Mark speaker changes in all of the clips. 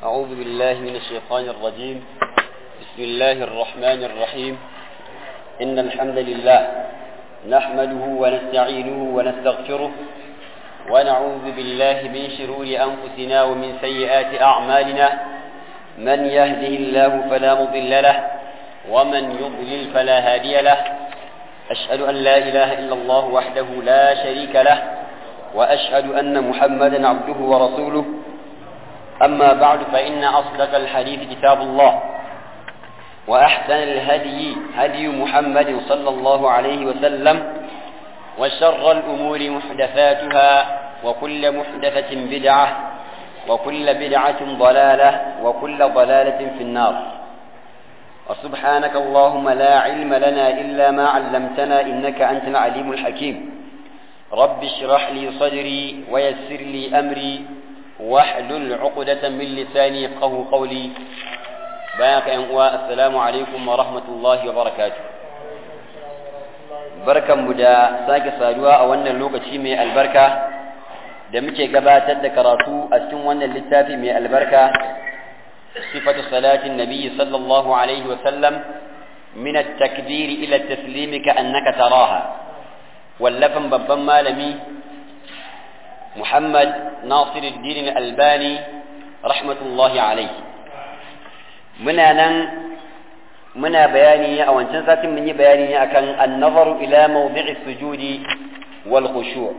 Speaker 1: أعوذ بالله من الشيطان الرجيم بسم الله الرحمن الرحيم إن الحمد لله نحمده ونستعينه ونستغفره ونعوذ بالله من شرور أنفسنا ومن سيئات أعمالنا من يهده الله فلا مضل له ومن يضلل فلا هادي له أشهد أن لا إله إلا الله وحده لا شريك له وأشهد أن محمدا عبده ورسوله أما بعد فإن أصدق الحديث كتاب الله وأحسن الهدي هدي محمد صلى الله عليه وسلم وشر الأمور محدثاتها وكل محدثة بدعة وكل بدعة ضلالة وكل ضلالة في النار وسبحانك اللهم لا علم لنا إلا ما علمتنا إنك أنت العليم الحكيم رب اشرح لي صدري ويسر لي أمري واحلل عقدة من لساني يفقه قولي بارك أنواء السلام عليكم ورحمة الله وبركاته barkan mu da sake saduwa a wannan lokaci mai albarka da muke gabatar da karatu a cikin wannan littafi mai albarka sifatu salatin nabi sallallahu alaihi wa sallam min at-takbir ila at-taslim ka annaka taraha wallafan babban malami Muhammad Nasiruddin Albani rahmatullahi alaihi muna nan muna bayani a wancan satin mun yi bayani ne akan an-nazaru ila mawdi'i sujudi wal khushu'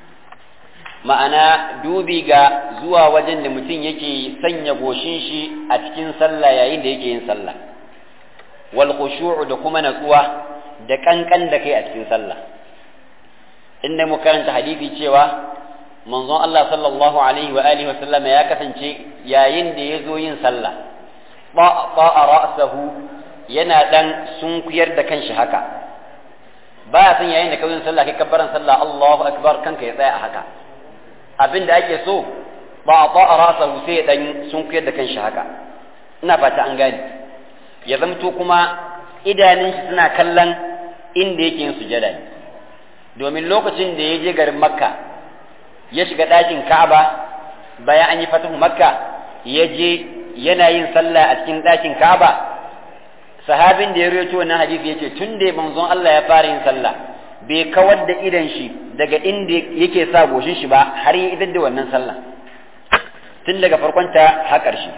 Speaker 1: ma'ana dubi ga zuwa wajen da mutum yake sanya goshin shi a cikin sallah yayin da yake yin sallah wal khushu' da kuma natsuwa da kankan da kai a cikin sallah inda mu karanta hadisi cewa manzon Allah sallallahu alaihi wa alihi wa sallam ya kasance yayin da ya zo yin sallah ba ra'sahu yana dan sunkuyar da kanshi haka ba ya san yayin da kawai sallah kai kabbaran sallah Allahu akbar kanka ya tsaya a haka abin da ake so ba a ra'sahu sai ya dan sunkuyar da kanshi haka ina fata an gane ya zamto kuma idanun shi suna kallon inda yake yin sujada ne domin lokacin da ya je garin makka ya shiga ɗakin ka'aba bayan an yi fatahu makka ya je yana yin sallah a cikin ɗakin ka'aba sahabin da ya rawaito wannan hadisi yace tun da manzon Allah ya fara yin sallah bai kawar da idan shi daga inda yake sa goshin shi ba har ya idar da wannan sallah tun daga farkon ta har ƙarshe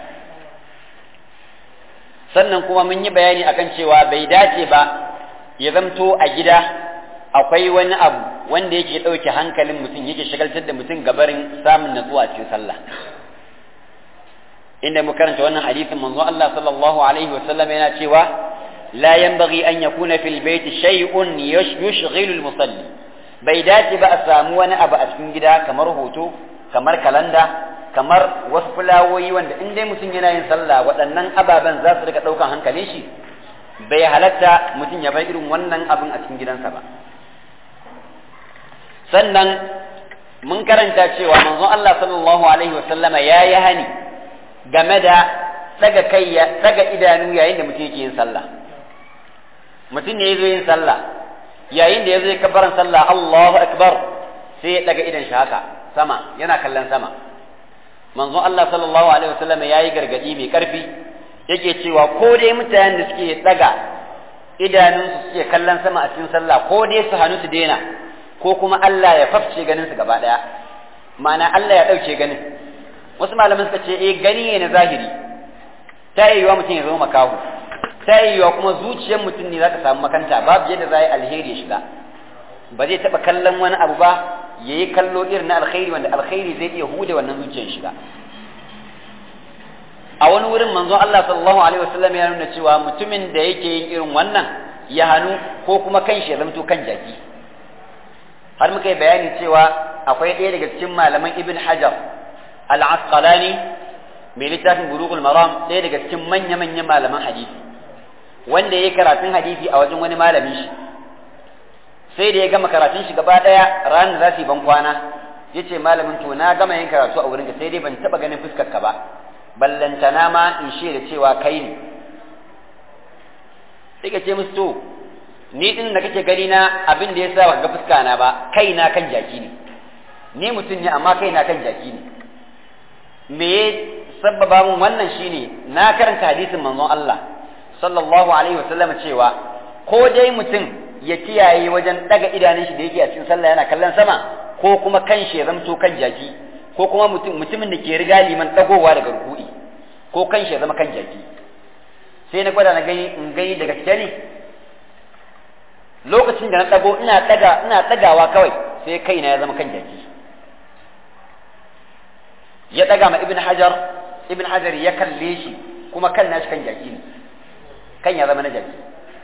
Speaker 1: sannan kuma mun yi bayani akan cewa bai dace ba ya zamto a gida akwai wani abu wanda yake ɗauke hankalin mutum yake shagaltar da mutum gabarin samun natsuwa cikin sallah inda mu karanta wannan hadisin manzo Allah sallallahu alaihi wasallam yana cewa la yanbaghi an yakuna fil bayti shay'un yushghilu al-musalli bai dace ba a samu wani abu a cikin gida kamar hoto kamar kalanda kamar wasu fulawoyi wanda in dai mutum yana yin sallah waɗannan ababen za su rika ɗaukan hankalin shi bai halatta mutum ya bar irin wannan abin a cikin gidansa ba sannan mun karanta cewa manzon Allah sallallahu alaihi wasallama ya yi hani game da daga kai ya daga idanu yayin da mutum yake yin sallah mutum ne yazo yin sallah yayin da yazo ya kabbaran sallah Allahu akbar sai ya daga idan shi haka sama yana kallon sama manzon Allah sallallahu alaihi wasallama yayi gargadi mai karfi yake cewa ko dai mutanen da suke daga idanunsu suke kallon sama a cikin sallah ko dai su hannu su daina ko kuma Allah ya fafce ganin su gaba daya ma'ana Allah ya dauke ganin wasu malaman suka ce eh gani ne na zahiri ta yi yiwa mutum ya zama makahu ta yi yiwa kuma zuciyar mutum ne za ta samu makanta babu yadda za yi alheri ya shiga ba zai taɓa kallon wani abu ba ya yi kallo irin na alkhairi wanda alkhairi zai iya hude wannan zuciyar shiga a wani wurin manzon Allah sallallahu alaihi wasallam ya nuna cewa mutumin da yake yin irin wannan ya hannu ko kuma kan shi ya zamto kan jaki har muka yi bayani cewa akwai ɗaya daga cikin malaman ibn hajar al-asqalani mai littafin bulughul maram ɗaya daga cikin manya-manyan malaman hadisi wanda ya yi karatun hadisi a wajen wani malamin shi sai da ya gama karatun shi gaba ɗaya ranar za su yi ban kwana ya ce malamin to na gama yin karatu a wurin sai dai ban taɓa ganin fuskar ka ba ballantana ma in shaida cewa kai ne sai ka ce musu to ni din da kake gani na abin da ya sa ga fuska na ba kai na kan jaki ne ni mutum ne amma kai na kan jaki ne me sabbaba mun wannan shine na karanta hadisin manzon Allah sallallahu alaihi wasallam cewa ko dai mutum ya kiyaye wajen daga idanun shi da yake a cikin sallah yana kallon sama ko kuma kan shi ya zamto kan jaki ko kuma mutum mutumin da ke riga liman dagowa daga ruku'i ko kan shi ya zama kan jaki sai na gwada na gani in gani da gaske ne lokacin da na dago ina daga ina dagawa kawai sai kaina ya zama kan jaki ya daga ma ibn hajar ibn hajar ya kalle shi kuma kan nashi kan jaki ne kan ya zama na jaki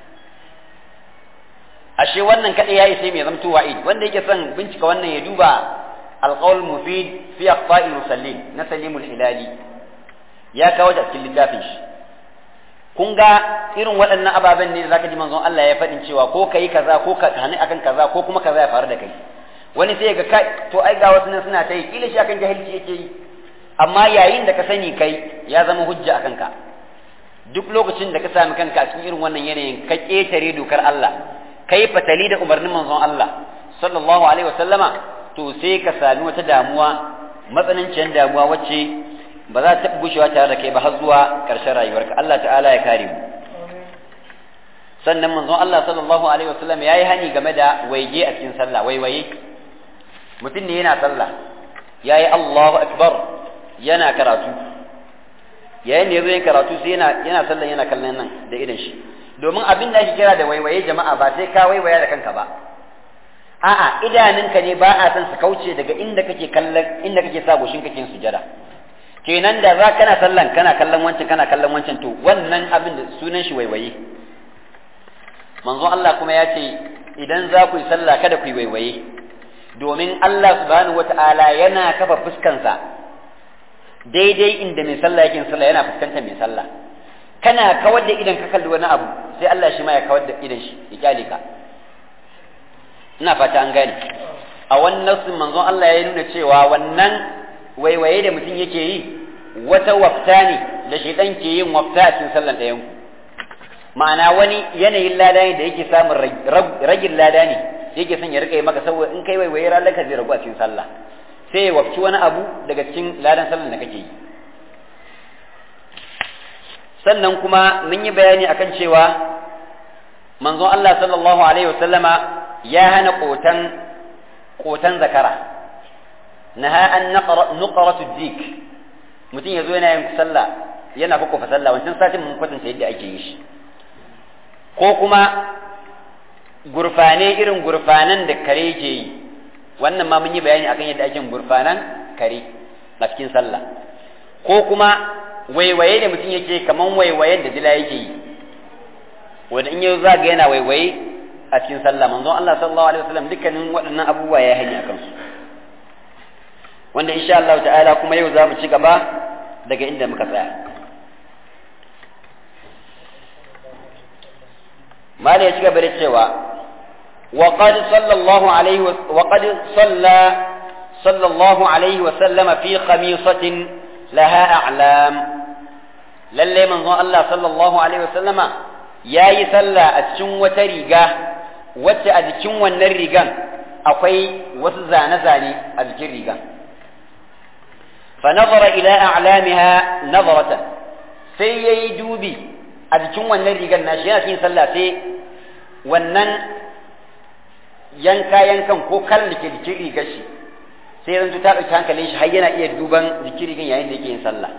Speaker 1: ashe wannan kadai yayi sai mai zamto wa'id wanda yake son bincika wannan ya duba alqaul mufid fi aqfa'i musallin na salimul hilali ya kawo da cikin littafin shi kun ga irin waɗannan ababen ne da zaka ji manzon Allah ya faɗin cewa ko kai kaza ko ka hani akan kaza ko kuma kaza ya faru da kai wani sai ga kai to ai ga wasu nan suna ta yi kila shi akan jahilci yake yi amma yayin da ka sani kai ya zama hujja akan ka duk lokacin da ka sami kanka a cikin irin wannan yanayin ka ƙetare dokar Allah kai fatali da umarnin manzon Allah sallallahu alaihi wasallama to sai ka sami wata damuwa matsananciyar damuwa wacce ba za ta gushewa tare da kai ba har zuwa ƙarshen rayuwarka Allah ta'ala ya kare mu sannan manzon Allah sallallahu alaihi wasallam yayi hani game da waige a cikin sallah waiwaye mutum ne yana sallah yayi Allahu akbar yana karatu yayin da yazo yin karatu sai yana yana sallah yana kallon nan da idan shi domin abin da ake kira da waiwaye jama'a ba sai ka waiwaya da kanka ba a'a idanunka ne ba a san su kauce daga inda kake kallon inda kake sa goshin kake sujada kenan da za kana sallan kana kallon wancan kana kallon wancan to wannan abin da sunan shi waiwaye manzo Allah kuma ya ce idan za ku yi sallah kada ku yi waiwaye domin Allah subhanahu wata'ala yana kafa fuskansa daidai inda mai sallah yake sallah yana fuskantar mai sallah kana kawar da idan ka kalli wani abu sai Allah shi ma ya kawar da idan shi ya kyale ka ina fata an gane a wannan sun manzon Allah ya nuna cewa wannan waiwaye da mutum yake yi wata wafta ne da shaitan ke yin wafta a cikin sallan ɗayan ku ma'ana wani yanayin lada ne da yake samun ragin lada ne yake son ya rika yi maka saboda in kai waiwaye ranar ka zai ragu a cikin sallah sai ya wafci wani abu daga cikin ladan sallan da kake yi sannan kuma mun yi bayani akan cewa manzon Allah sallallahu alaihi wasallama ya hana kotan kotan zakara naha an nuqratu dik mutum ya zo yana yin sallah yana fa sallah wancan satin mun kwatanta yadda ake yi shi ko kuma gurfane irin gurfanan da kare ke yi wannan ma mun yi bayani akan yadda ake gurfanan kare a cikin sallah ko kuma waiwaye da mutum yake kaman waiwayen da dila yake yi wanda in yau zaga yana waiwaye a cikin sallah manzon Allah sallallahu alaihi wasallam dukkanin waɗannan abubuwa ya hanya akan su wanda insha Allah ta'ala kuma yau za mu ci gaba daga inda muka tsaya mala ya ci gaba da cewa وقد صلى الله عليه و... وقد صلى صلى الله عليه وسلم في خميصة لها أعلام للي من الله صلى الله عليه وسلم يا يسلى أتشن وتريقا وتأذكن ونرقا أقوي وسزان زاني أذكر رقا فنظر إلى أعلامها نظرة sai dubi a jikin wannan rigar nashi yana cikin sallah sai wannan yanka yankan ko kan da ke jikin rigar shi sai yanzu ta ɗauki hankalin shi har yana iya duban jikin rigar yayin da yake yin sallah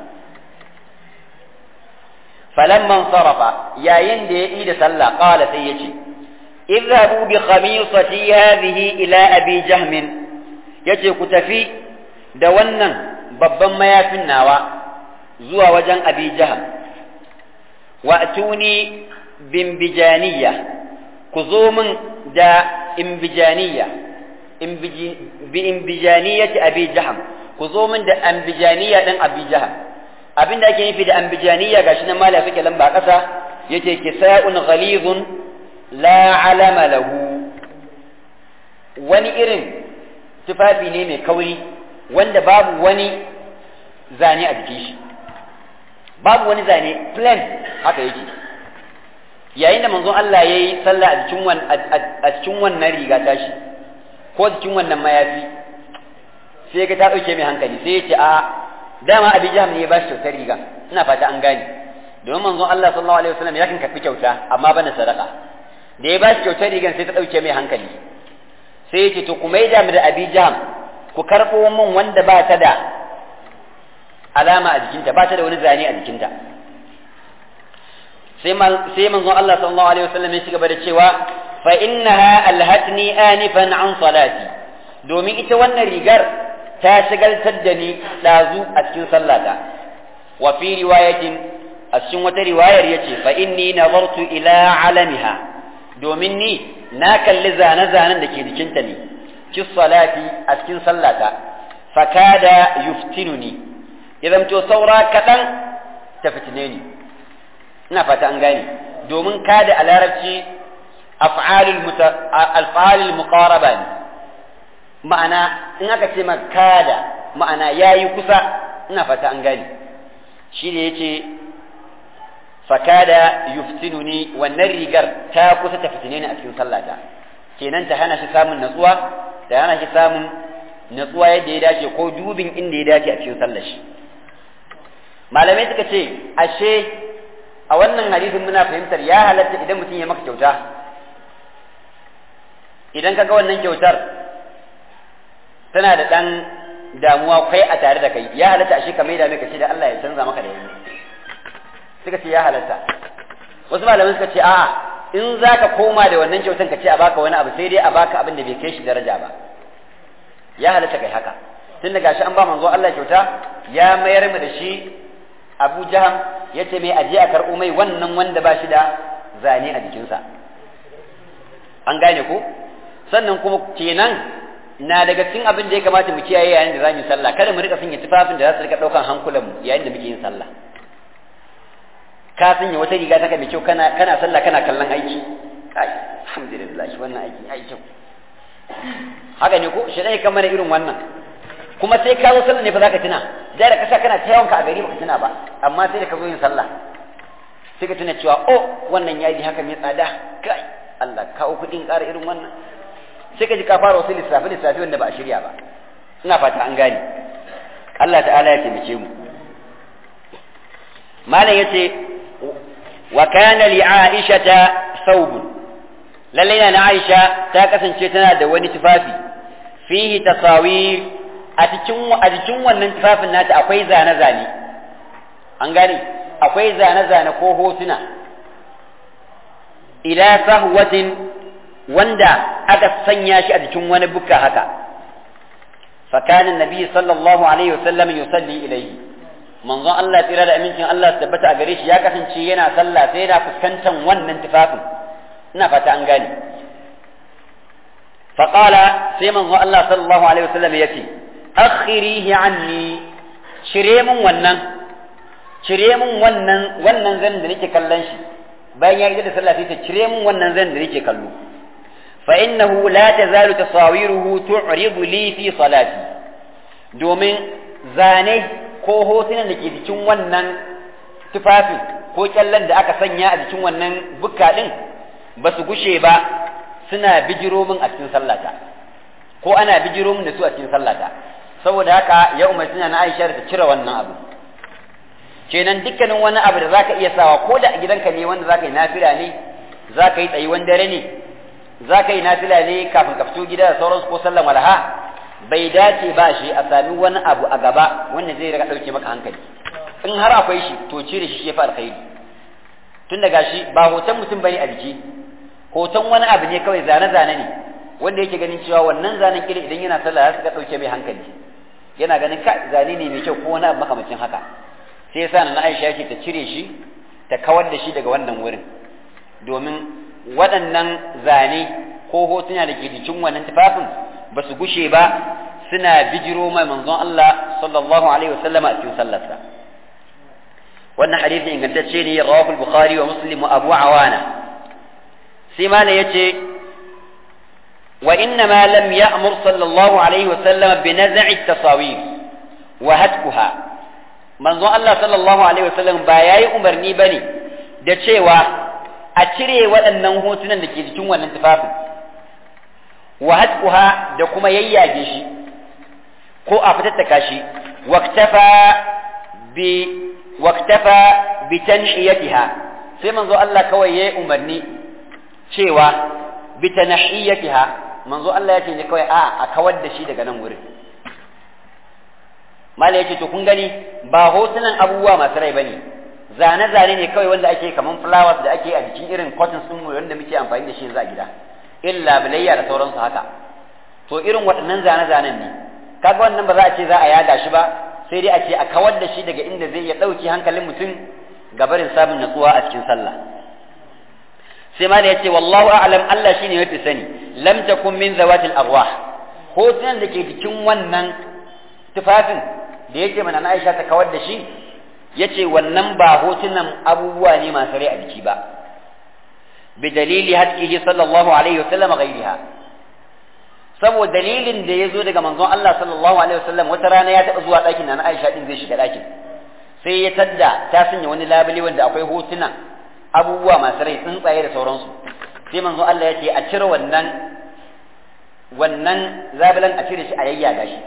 Speaker 1: falamman sarafa yayin da ya yi da sallah qala sai yace idhabu bi khamisati hadhihi ila abi jahm yace ku tafi da wannan babban mayafin nawa zuwa wajen abi jahm wa atuni bimbijaniya ku zo min da imbijaniya bi imbijaniyati abi jahm ku zo min da ambijaniya dan abi jahm abinda ake nufi da ambijaniya gashi nan mala suke lamba kasa yace kisa'un ghalidun la alama lahu wani irin tufafi ne mai kauri wanda babu wani zane a jikin shi babu wani zane plain haka yake yayin da manzon Allah ya yi sallah a cikin wannan riga tashi ko cikin wannan mayafi sai ga ta ɗauke mai hankali sai ya ce a dama abi jaham ne ya bashi kyautar riga ina fata an gane domin manzon Allah sallallahu alaihi wasallam ya kan karbi kyauta amma bana sadaka da ya bashi kyautar rigan sai ta dauke mai hankali sai ya ce to ku maida mu da abi jaham ku karbo min wanda ba ta da alama a jikinta ba ta da wani zane a jikinta sai manzon Allah sallallahu alaihi wasallam ya shiga da cewa fa innaha alhatni anifan an salati domin ita wannan rigar ta shigaltar da ni dazu a cikin sallata wa fi riwayatin a cikin wata riwayar yace fa inni nazartu ila alamiha domin ni na kalli zane-zanen da ke jikinta ne ki salati a cikin sallata fakada yuftinuni idan to saura kaɗan ta fitine ni ina fata an gane domin kada a larabci af'alul muqaraba ne ma'ana in aka ce ma kada ma'ana yayi kusa ina fata an gane shi ne yace fakada yuftinuni wannan rigar ta kusa ta fitine ni a cikin sallata kenan ta hana shi samun natsuwa ta hana shi samun natsuwa yadda ya dace ko dubin inda ya dace a cikin sallar shi malamai suka ce ashe a wannan hadisin muna fahimtar ya halatta idan mutum ya maka kyauta idan ka ga wannan kyautar tana da ɗan damuwa kai a tare da kai ya halatta ashe ka maida mai ka ce da Allah ya canza maka da yanzu suka ce ya halatta wasu malamai suka ce a'a in za ka koma da wannan kyautar ka ce a baka wani abu sai dai a baka abin da bai kai shi daraja ba ya halatta kai haka tun da gashi an ba manzo Allah kyauta ya mayar mu da shi Abu Jaham ya ce mai aje a karɓo mai wannan wanda ba shi da zane a jikinsa an gane ko sannan kuma kenan na daga cikin abin da ya kamata mu kiyaye yayin da za mu yi sallah kada mu rika sanya tufafin da za su rika ɗaukan hankulan mu yayin da muke yin sallah ka sanya wata riga ta mai kyau kana kana sallah kana kallon aiki kai alhamdulillah wannan aiki ai kyau haka ne ko shi ne kamar irin wannan kuma sai ka zo sallah ne fa zaka tuna da da kasa kana ta yawanka a gari baka tuna ba amma sai da ka zo yin sallah sai ka tuna cewa oh wannan yaji haka mai tsada kai Allah kawo kuɗin ƙara irin wannan sai ka ji ka fara wasu lissafi lissafi wanda ba a shirya ba ina fata an gane Allah ta'ala ya taimake mu malam yace wa kana li aishata thawbun lalle na Aisha ta kasance tana da wani tufafi fihi tasawir a cikin a cikin wannan tufafin nata akwai zane-zane an gane akwai zane-zane ko hotuna ila sahwatin wanda aka sanya shi a jikin wani bukka haka fakanin nabi sallallahu alaihi wasallam yusalli ilaihi manzon Allah tsira da amincin Allah su tabbata a gare shi ya kasance yana sallah sai yana fuskantar wannan tufafin ina fata an gane faqala sai manzon Allah sallallahu alaihi wasallam ya ce akhirihi anni cire min wannan cire min wannan wannan zan da nake kallon shi bayan ya yi da sallah sai ta cire min wannan zan da nake kallo fa innahu la tazalu tasawiruhu tu'ridu li fi salati domin zane ko hotunan da ke jikin wannan tufafin ko kyallan da aka sanya a jikin wannan bukka din ba su gushe ba suna bijiro min a cikin sallata ko ana bijiro min da su a cikin sallata saboda haka ya umarci na Aisha ta cire wannan abu kenan dukkanin wani abu da zaka iya sawa ko da a gidanka ne wanda zaka yi nafila ne zaka yi tsayuwan dare ne zaka yi nafila ne kafin ka fito gida da sauransu ko sallan walaha bai dace ba shi a sami wani abu a gaba wanda zai riga dauke maka hankali in har akwai shi to cire shi shi fa alkhairi tun daga shi ba hoton mutum bane a jiki hoton wani abu ne kawai zane-zane ne wanda yake ganin cewa wannan zanen kila idan yana sallah za su ga dauke mai hankali yana ganin ka zane ne mai kyau ko wani abu makamacin haka sai yasa na Aisha yake ta cire shi ta kawar da shi daga wannan wurin domin waɗannan zane ko hotuna da ke jikin wannan tufafin ba su gushe ba suna bijiro mai manzon Allah sallallahu alaihi wasallam a cikin sallarsa wannan hadisi ingantacce ne rawahu al-bukhari wa muslim wa abu awana sai mala yace wa inna ma lam ya'mur sallallahu alaihi wasallam bi naz'i at-tasawir wa hatkuha manzon Allah sallallahu alaihi wasallam ba yayi umarni bane da cewa a cire waɗannan hotunan da ke jikin wannan tufafin wa hatkuha da kuma yayyage shi ko a fitattaka shi waktafa bi waktafa bi tanhiyatiha sai manzo Allah kawai yayi umarni cewa bi tanhiyatiha manzo Allah ya ce ne kawai a a kawar da shi daga nan wurin mala yake to kun gani ba hotunan abubuwa masu rai bane zane-zane ne kawai wanda ake kaman flowers da ake a jikin irin cotton sun mu wanda muke amfani da shi yanzu a gida illa bilayya da sauransu haka to irin waɗannan zane-zanen ne kaga wannan ba za a ce za a yaga shi ba sai dai a ce a kawar da shi daga inda zai iya ɗauki hankalin mutum ga barin samun natsuwa a cikin sallah sai ma da ya ce wallahu a'lam Allah shine mafi sani lam takun min zawatil arwah hotunan da ke jikin wannan tufafin da yake mana na Aisha ta kawar da shi yace wannan ba hotunan abubuwa ne masu rai a jiki ba bi dalili hadkihi sallallahu alaihi wasallam ghairiha saboda dalilin da ya zo daga manzon Allah sallallahu alaihi wasallam wata rana ya taɓa zuwa ɗakin na Aisha din zai shiga ɗakin sai ya tadda ta sanya wani labule wanda akwai hotuna abubuwa masu rai tsuntsaye da sauransu sai manzon Allah ya ce a cire wannan wannan labulen a cire shi a yayyaga shi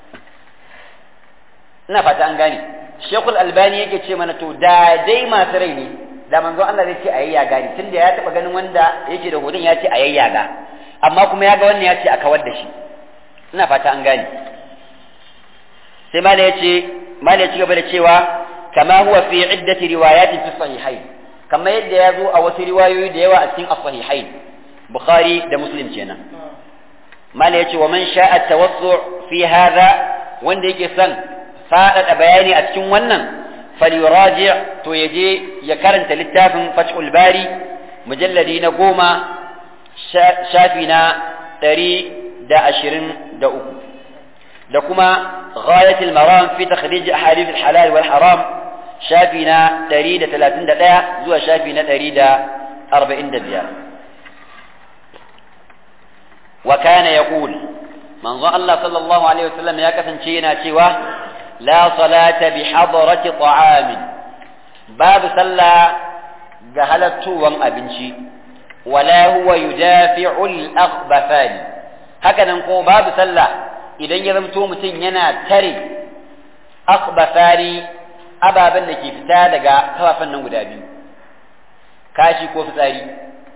Speaker 1: ina fata an gane Shekul Albani yake ce mana to da dai masu rai ne da manzon Allah zai ce a yayyaga ni tunda ya taɓa ganin wanda yake da hudun ya ce a yayyaga amma kuma ya ga wannan ya ce a kawar da shi ina fata an gane sai mala ya ce mala ya ci gaba da cewa kama huwa fi iddati riwayatin fi sahihain kama yadda ya zo a wasu riwayoyi da yawa a cikin as-sahihain bukhari da muslim kenan mala ya ce wa man sha'a tawassu fi hadha wanda yake son faɗaɗa bayani a cikin wannan falyuraji to ya je ya karanta littafin fathul bari mujalladi na goma shafi na ɗari da ashirin da uku da kuma ghayatul maram fi takhrij ahadith al-halal wal haram shafi na ɗari da talatin da ɗaya zuwa shafi na ɗari da arba'in da biyar wa kana yaqul manzo Allah sallallahu alaihi wasallam ya kasance yana cewa la salata bi hadrati ta'amin babu sallah ga halattuwan abinci wala huwa yudafi'u al-akhbathani haka nan kuma babu sallah idan ya zamto mutum yana tare akhbathani ababen da ke fita daga kafafan nan guda biyu kashi ko fitsari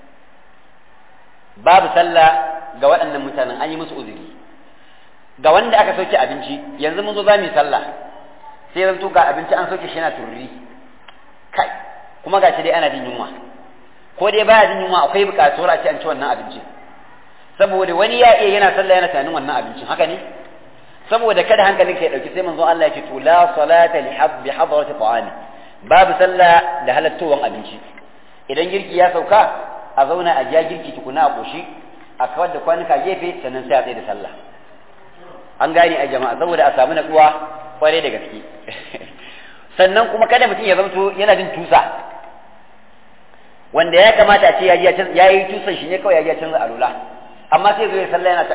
Speaker 1: babu sallah ga waɗannan mutanen an yi musu uzuri ga wanda aka sauke abinci yanzu mun zo za mu yi sallah sai zanto ga abinci an sauke shi yana tururi kai kuma ga shi dai ana jin yunwa ko dai baya jin yunwa akwai buƙatuwar a ce an ci wannan abincin saboda wani ya iya yana sallah yana tunanin wannan abincin haka ne saboda kada hankalin ka ya dauki sai manzo Allah ya ce to la salata li habbi hadrati ta'ami babu sallah da halattowan abinci idan girki ya sauka a zauna a ja girki tukuna a koshi a kawar da kwanuka gefe sannan sai a tsaye da sallah an gane a jama'a saboda a samu natsuwa kware da gaske sannan kuma kada mutum ya zamto yana jin tusa wanda ya kamata a ce ya yi tusan shi ne kawai ya canza alula amma sai zo ya sallah yana ta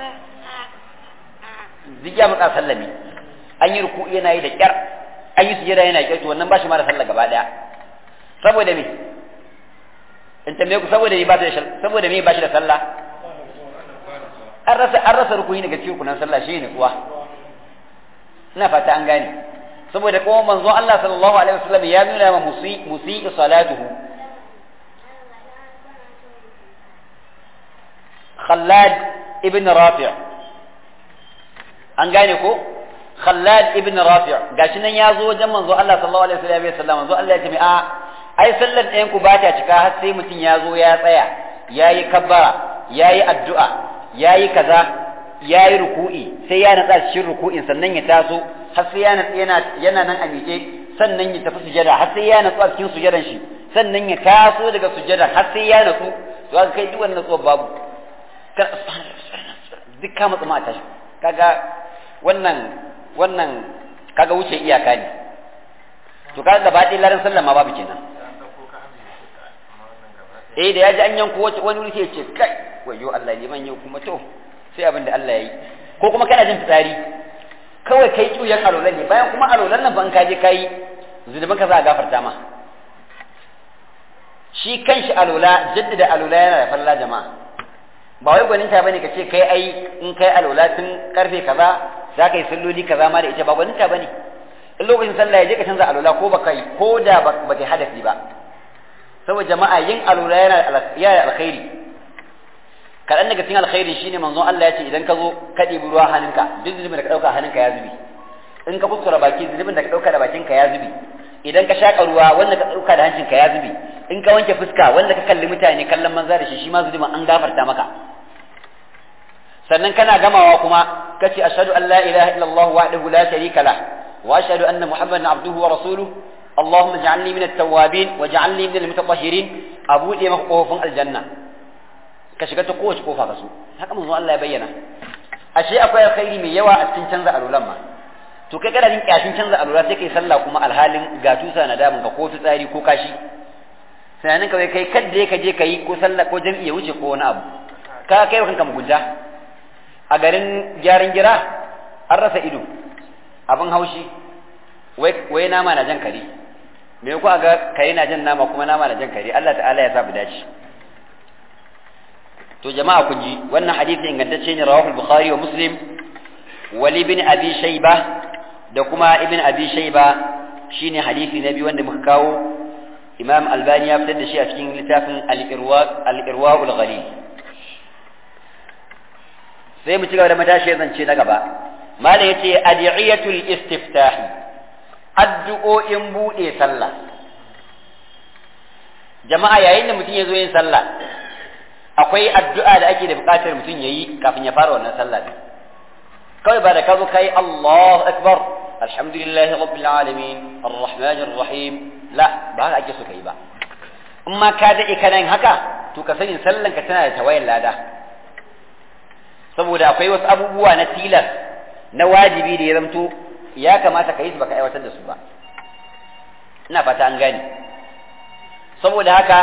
Speaker 1: zigiya mutsa sallami an yi ruku yana yi da kyar an yi sujada yana kyar to wannan ba shi ma da sallah gaba daya saboda me in tambaye ku saboda me ba shi da saboda me ba shi da sallah an rasa an rasa rukuni daga cikin kunan sallah shi ne kuwa ina fata an gane saboda kuma manzo Allah sallallahu alaihi wasallam ya nuna ma musi musi salatuhu Khallad ibn Rafi' an gane ko Khallad ibn Rafi' gashi nan ya zo wajen manzo Allah sallallahu alaihi wasallam manzo Allah ya ce a ai sallar ɗayan ku ba ta cika har sai mutum ya zo ya tsaya yayi kabbara yayi addu'a yayi kaza yayi ruku'i sai ya natsa cikin ruku'in sannan ya taso har sai ya natsa yana yana nan a miƙe sannan ya tafi sujada har sai ya natsu a cikin sujadan shi sannan ya taso daga sujadan har sai ya natsu to aka kai duk wannan natsuwar babu kan duk ka matsa ma a tashi kaga wannan wannan kaga wuce iyaka ne to kaga gaba ɗaya larin sallah ma babu kenan eh da yaji an yanko wani wuri sai ce kai wayo Allah liman yau kuma to sai abin da Allah ya yi ko kuma kana jin fitsari kawai kai kiyoyin alolan ne bayan kuma alolan nan ban ka je kai zunuban ka za a gafarta ma shi kanshi alola jaddada alola yana da falla jama'a ba wai gwaninta bane ka ce kai ai in kai alola tun karfe kaza
Speaker 2: za ka yi salloli kaza ma da ita ba gwaninta bane in lokacin sallah ya je ka canza alula ko baka yi ko da ba ka hadafi ba saboda jama'a yin alula yana yana alkhairi kaɗan daga cikin alkhairi shine manzon Allah ya ce idan ka zo ka ɗebi ruwa hannunka duk zunubin da ka ɗauka hannunka ya zubi in ka kuskura baki zunubin da ka ɗauka da bakinka ya zubi idan ka shaƙa ruwa wanda ka ɗauka da hancinka ya zubi in ka wanke fuska wanda ka kalli mutane kallon manza da shi shi ma zunubin an gafarta maka sannan kana gamawa kuma ka ce ashhadu an la ilaha illallah wahdahu la sharika lah wa ashhadu anna muhammadan abduhu wa rasuluhu اللهم اجعلني من التوابين واجعلني من المتطهرين أبو دي مخوف الجنة ka shiga ta kowace kofa ka so haka manzo Allah ya bayyana ashe akwai alkhairi mai yawa a cikin canza alulan ma to kai kana jin kyashin canza alula sai kai sallah kuma alhalin ga tusa na damun ka ko fitsari ko kashi tunanin ka kai kadda ka je ka yi ko sallah ko jam'i ya wuce ko wani abu ka kai wa kanka mugunta a garin gyaran gira an rasa ido abin haushi wai nama na jan kare me ko ga kare na jan nama kuma nama na jan kare Allah ta'ala ya sa bu dace to jama'a kun ji wannan hadisi ingantacce ne rawahu bukhari wa muslim wal ibn abi shayba da kuma ibn abi shayba shine hadisi na biyu wanda muka kawo imam albani ya fitar da shi a cikin littafin al-irwa al-irwa al-ghalil sai mu ci gaba da matashi zance na gaba malam yace adiyatul istiftah addu'o'in bude sallah jama'a yayin da mutum ya zo yin sallah akwai addu'a da ake da buƙatar mutum ya yi kafin ya fara wannan sallah din kawai ba da ka zo kai Allahu akbar alhamdulillah rabbil alamin arrahmanir rahim la ba haka ake so kai ba in ma ka dade kana yin haka to ka sani sallan ka tana da tawayar lada saboda akwai wasu abubuwa na tilas na wajibi da ya zamto ya kamata ka yi su baka aiwatar da su ba ina fata an gane saboda haka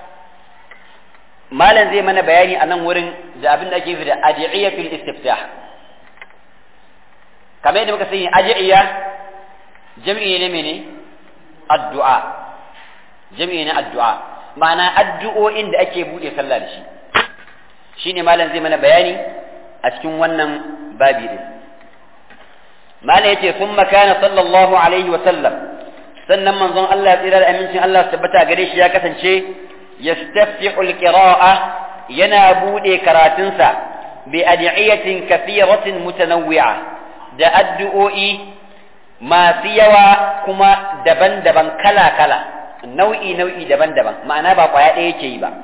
Speaker 2: malam zai mana bayani a nan wurin da abin da ake fi da adi'iyatul istiftah kamar yadda muka sani adi'iya jami'i ne mene addu'a jami'i ne addu'a ma'ana addu'o'in da ake bude sallah da shi shine malam zai mana bayani a cikin wannan babi din malam yace thumma kana sallallahu alaihi wa sallam sannan manzon Allah ya tsira da amincin Allah su tabbata gare shi ya kasance يستفتح القراءة ينابود كراتنسا بأدعية كثيرة متنوعة دا أدعوئي ما سيوا كما دبن دبن كلا كلا نوئي نوئي دبن دبن معنى بقى يأتي با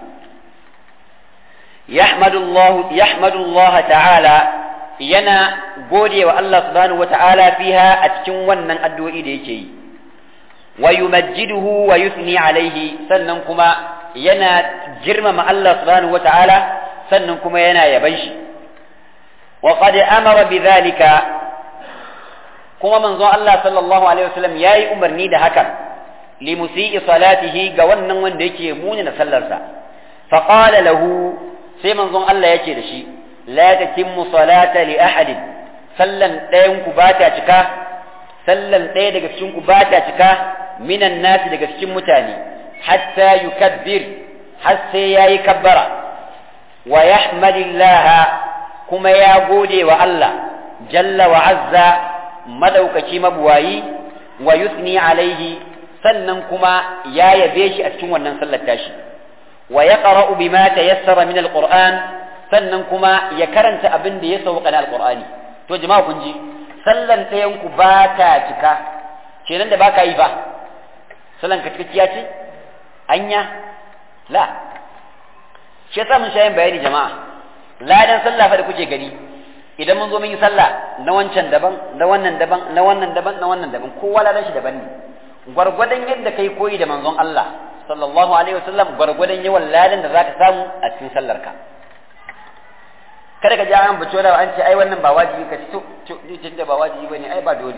Speaker 2: يحمد الله يحمد الله تعالى ينا gode wa Allah subhanahu wa ta'ala fiha a cikin wannan addu'o'i da yake yi wa yumajjiduhu wa yusni alaihi sannan kuma yana girmama Allah subhanahu wa ta'ala sannan kuma yana yaban shi wa qad amara bi dhalika kuma manzon Allah sallallahu alaihi wasallam yayi umarni da hakan li musii salatihi ga wannan wanda yake muni na sallarsa fa qala lahu sai manzon Allah yake da shi la tatimmu salata li ahadin sallan ɗayan ku ba ta cika sallan ɗaya daga cikin ku ba ta cika minan nasi daga cikin mutane hatta yukabbir har sai yayi kabbara wa yahmadillaha kuma ya gode wa Allah jalla wa azza madaukaki mabuwayi wa yusni alaihi sannan kuma ya yabe shi a cikin wannan sallar tashi wa yaqra'u bima tayassara min alquran sannan kuma ya karanta abin da ya sauka na alqur'ani to jama'a kun ji sallan ɗayan ku ba ta cika kenan da baka yi ba sallan ka cikakkiya ce anya la shi yasa mun shayin bayani jama'a ladan sallah fa da kuke gani idan mun zo mun yi sallah na wancan daban na wannan daban na wannan daban na wannan daban kowa ladan shi daban ne gwargwadon yadda kai koyi da manzon Allah sallallahu alaihi wasallam gwargwadon yawan ladan da zaka samu a cikin sallar ka kada ka ji an bace da an ce ai wannan ba wajibi ka ci to tun da ba wajibi bane ai ba dole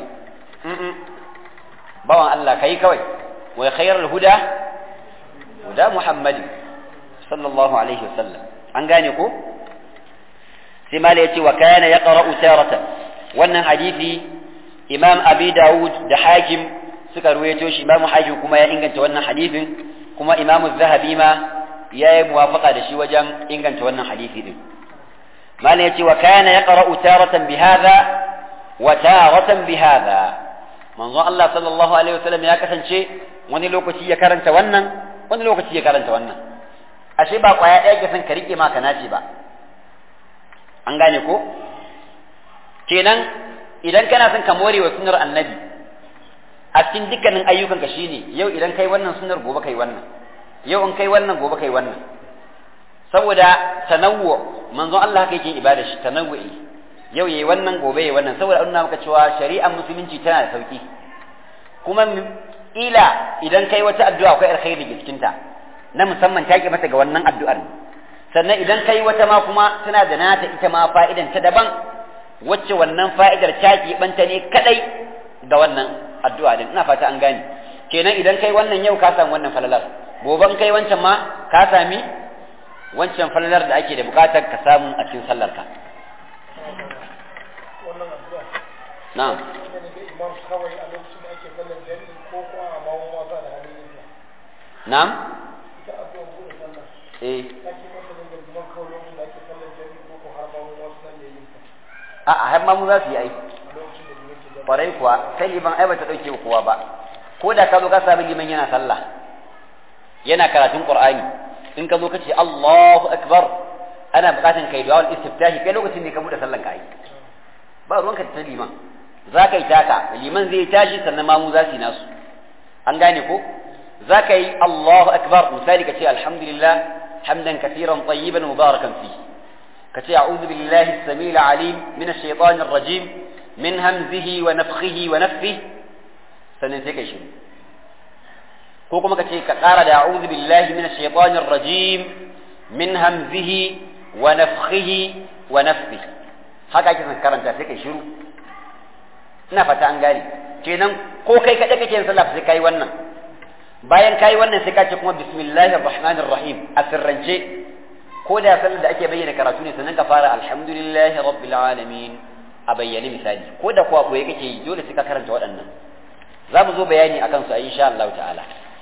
Speaker 2: bawan Allah kai kawai wa khairul huda huda muhammadi sallallahu alaihi wasallam an gane ko sai mala yace wa kana yaqra'u taratan wannan hadisi imam abi daud da hakim suka ruwaito shi imam hakim kuma ya inganta wannan hadisin kuma imam zahabi ma ya yi muwafaqa da shi wajen inganta wannan hadisi din mala yace wa kana yaqra'u taratan bi hadha wa taratan bihadha manzon Allah sallallahu alaihi wasallam ya kasance wani lokaci ya karanta wannan wani lokaci ya karanta wannan ashe ba kwaya ɗaya ke son ka rike maka nace ba an gane ko kenan idan kana son ka more wa sunnar annabi a cikin dukkanin ayyukanka shine yau idan kai wannan sunnar gobe kai wannan yau in kai wannan gobe kai wannan saboda tanawwu manzon Allah haka yake ibada shi tanawwu'i yau yayi wannan gobe yayi wannan saboda an nuna maka cewa shari'ar musulunci tana da sauki kuma ila idan kai wata addu'a akwai alkhairi da cikin ta na musamman ta ke mata ga wannan addu'ar sannan idan kai wata ma kuma tana da nata ita ma fa'idan ta daban wacce wannan fa'idar ta ke banta ne kadai da wannan addu'a din ina fata an gane kenan idan kai wannan yau ka samu wannan falalar gobe kai wancan ma ka sami wancan falalar da ake da bukatar ka samu a cikin sallar ka na'am na'am eh a har ma mu za su yi aiki kwarai kuwa sai liman ai bata dauke kowa ba ko da ka zo ka sami liman yana sallah yana karatun qur'ani in ka zo ka ce Allahu akbar ana bukatan kai du'a istiftahi kai lokacin ne ka bude sallan ka ai ba ruwanka ta liman za ka yi taka liman zai tashi sannan mamu za su yi nasu an gane ko za ka yi Allahu akbar misali ka ce alhamdulillah hamdan kathiran tayyiban mubarakan fi ka ce a'udhu billahi as-sami'il alim min ash-shaytanir rajim min hamzihi wa nafthihi wa nafthihi sannan sai kai shiru ko kuma ka ce ka ƙara da a'udhu billahi minash shaitanir rajim min hamzihi wa nafthihi wa nafthihi haka ake son karanta sai kai shiru ina fata an gane kenan ko kai kaɗai kake yin sallah sai kai wannan bayan kai wannan sai ka ce kuma bismillahir rahmanir rahim a sirrance ko da sallar da ake bayyana karatu ne sannan ka fara alhamdulillahi rabbil alamin a bayyane misali ko da kuwa koyi kake yi dole sai ka karanta waɗannan za mu zo bayani akan su a insha Allah ta'ala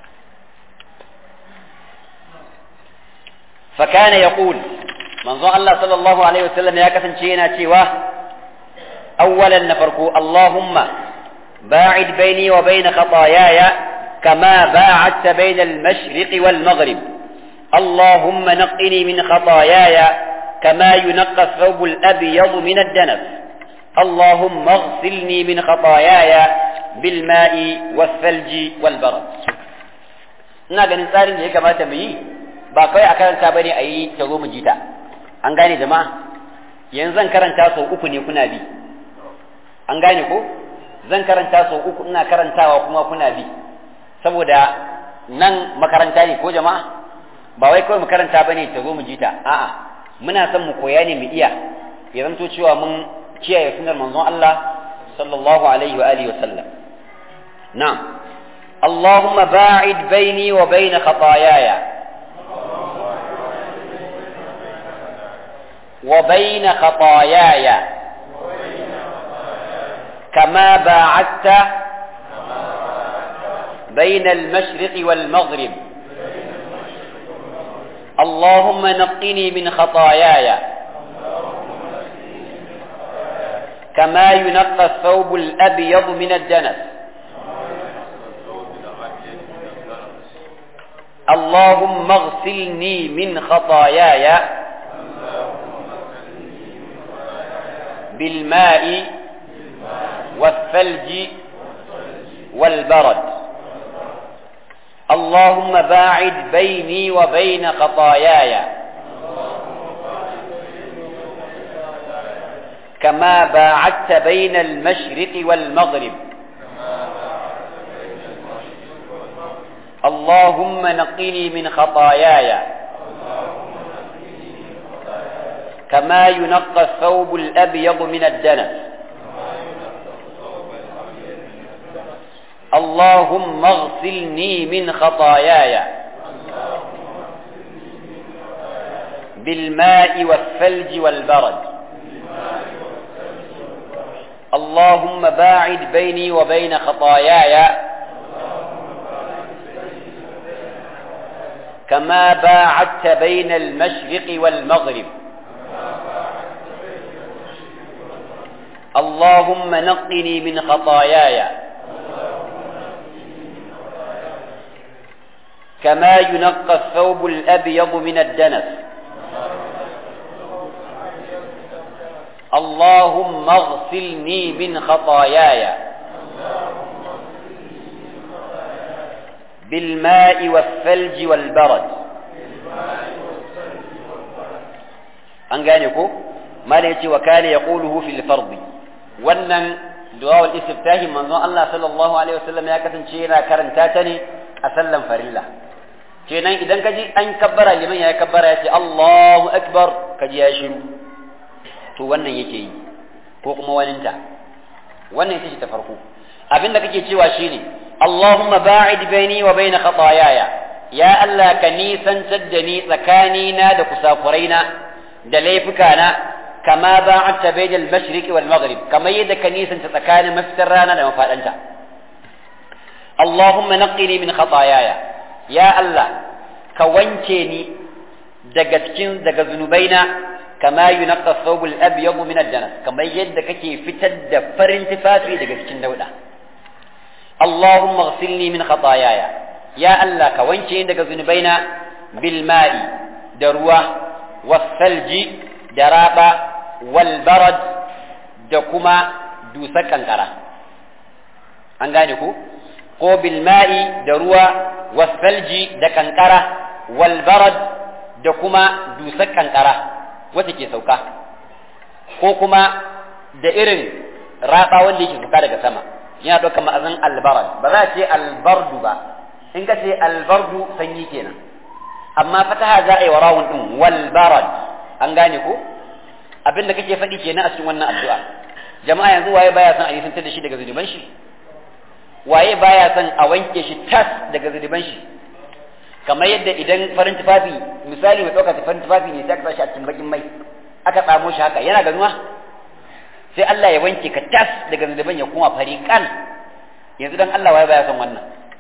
Speaker 2: فكان يقول منظور الله صلى الله عليه وسلم يا كفن شينا شيوا أولا نفرق اللهم باعد بيني وبين خطاياي كما باعدت بين المشرق والمغرب اللهم نقني من خطاياي كما ينقى الثوب الأبيض من الدنس اللهم اغسلني من خطاياي بالماء والثلج والبرد ina ganin tsarin da ya kamata mu yi ba kawai a karanta bane a yi ta zo mu ji ta an gane jama'a yanzu zan karanta sau uku ne kuna bi an gane ko zan karanta sau uku ina karantawa kuma kuna bi saboda nan makaranta ne ko jama'a ba wai kawai mu karanta bane ta zo mu ji ta a'a muna son mu koya ne mu iya ya zanto cewa mun kiyaye sunar manzon Allah sallallahu alaihi wa alihi wa sallam na'am اللهم باعد بيني وبين خطاياي وبين خطاياي كما باعدت بين المشرق والمغرب اللهم نقني من خطاياي كما ينقى الثوب الأبيض من الدنس اللهم اغسلني من خطاياي بالماء والثلج والبرد اللهم باعد بيني وبين خطاياي كما باعدت بين المشرق والمغرب اللهم نقني من خطاياي كما ينقى الثوب الأبيض من الدنس اللهم اغسلني من خطاياي بالماء والثلج والبرد اللهم باعد بيني وبين خطاياي كما باعدت بين المشرق والمغرب اللهم نقني من خطاياي كما ينقى الثوب الأبيض من الدنس اللهم اغسلني من خطاياي بالماء والثلج والبرد an gane ko mala yace wa kana yaquluhu fil fardi wannan du'a wal istiftahi manzon Allah sallallahu alaihi wasallam ya kasance yana karanta ta ne a sallan farilla kenan idan kaji an kabbara liman ya kabbara ya ce Allahu akbar kaji ya shiru to wannan yake yi ko kuma waninta wannan ita ce ta farko abinda kake cewa shine Allahumma ba'id baini wa baina khataayaya ya Allah ka nisantar da ni tsakanina da kusakuraina da laifukana kama ba'adta bainal mashriqi wal maghrib kamar yadda ka nisanta tsakanin mafitar rana da mafadanta Allahumma naqqini min khataayaya ya Allah ka wanke ni daga cikin daga zunubaina kama yunqqa thawbul abyad min ad-danas kamar yadda kake fitar da farin tufafi daga cikin dauda Allahumma ighsilni min khataayaya ya Allah ka wanke ni daga zunubaina bil ma'i da ruwa wasalji da raba wal barad da kuma dusar kankara an gane ku ko bil ma'i da ruwa wasalji da kankara wal barad da kuma dusar kankara wata ke sauka ko kuma da irin raba wanda yake sauka daga sama yana ɗaukar ma'azin albarad ba za a ce albardu ba in ka ce albardu sanyi kenan amma fataha za a yi wa rawun din wal barad an gane ko abin da kake faɗi kenan a cikin wannan addu'a jama'a yanzu waye baya son a yi da shi daga zunuban shi waye baya son a wanke shi tas daga zunuban shi kamar yadda idan farin tufafi misali mai ɗauka farin tufafi ne sai aka shi a cikin bakin mai aka tsamo shi haka yana ganuwa sai Allah ya wanke ka tas daga zunuban ya kuma fari kan yanzu dan Allah waye baya son wannan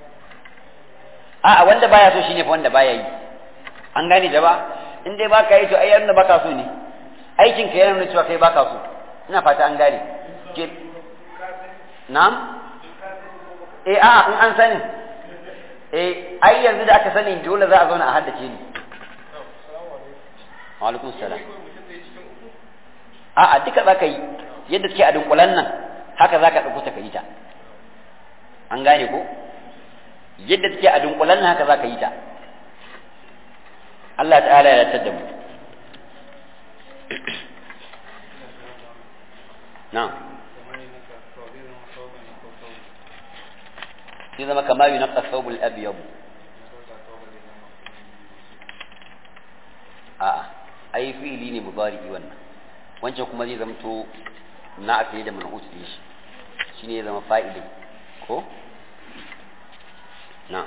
Speaker 2: a'a wanda baya so shine fa wanda baya yi an gane da ba in dai baka yi to ai yana baka so ne aikin ka yana nuna cewa kai baka so ina fata an gane ke na'am eh a in an sani eh ai yanzu da aka sani dole za a zauna a haddace ni wa alaikum salam a'a duka zaka yi yadda take a dunkulan nan haka zaka dauko ta kai ta an gane ko yadda take a dunkulan nan haka zaka yi ta Allah ta'ala ya rattar da mu na'am sai zama kama yi naƙa saubul abiyabu a ai fi'ili ne mubari'i wannan wancan kuma zai zamto na aka da man'ut ne shi shi ne zama fa'ili ko na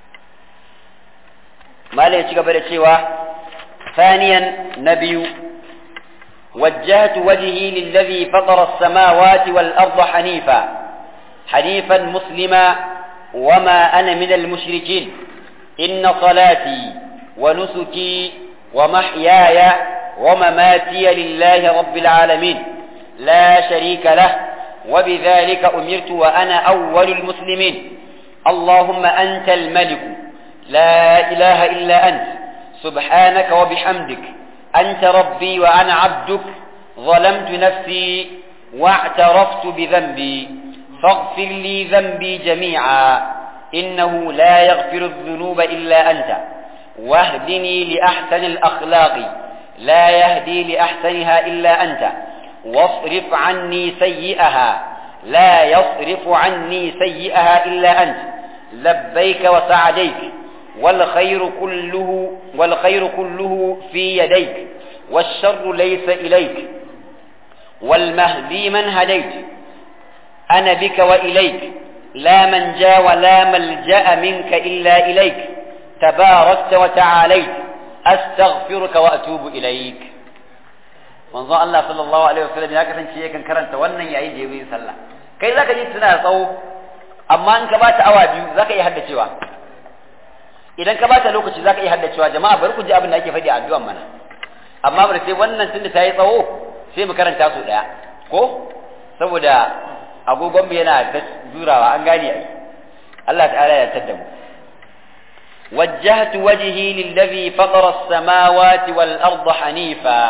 Speaker 2: mala ya ci gaba da cewa ثانيا نبي وجهت وجهي للذي فطر السماوات والأرض حنيفا حنيفا مسلما وما أنا من المشركين إن صلاتي ونسكي ومحياي ومماتي لله رب العالمين لا شريك له وبذلك أمرت وأنا أول المسلمين اللهم أنت الملك لا إله إلا أنت سبحانك وبحمدك أنت ربي وأنا عبدك ظلمت نفسي واعترفت بذنبي فاغفر لي ذنبي جميعا إنه لا يغفر الذنوب إلا أنت واهدني لأحسن الأخلاق لا يهدي لأحسنها إلا أنت واصرف عني سيئها لا يصرف عني سيئها إلا أنت لبيك وسعديك والخير كله والخير كله في يديك والشر ليس إليك والمهدي من هديت أنا بك وإليك لا من جاء ولا ملجأ منك إلا إليك تباركت وتعاليت أستغفرك وأتوب إليك manzon Allah sallallahu alaihi wasallam ya kasance yakan karanta wannan yayin da yayi sallah kai zaka ji tana tsawo amma in ka bata awa biyu zaka iya haddacewa idan ka bata lokaci zaka iya haddacewa jama'a bari ku ji abin da ake faɗi a addu'an mana amma bari sai wannan tunda ta yi tsawo sai mu karanta su daya ko saboda agogon mu yana ta zurawa an gane ai Allah ta'ala ya tada mu وجهت وجهي للذي فطر السماوات والأرض حنيفا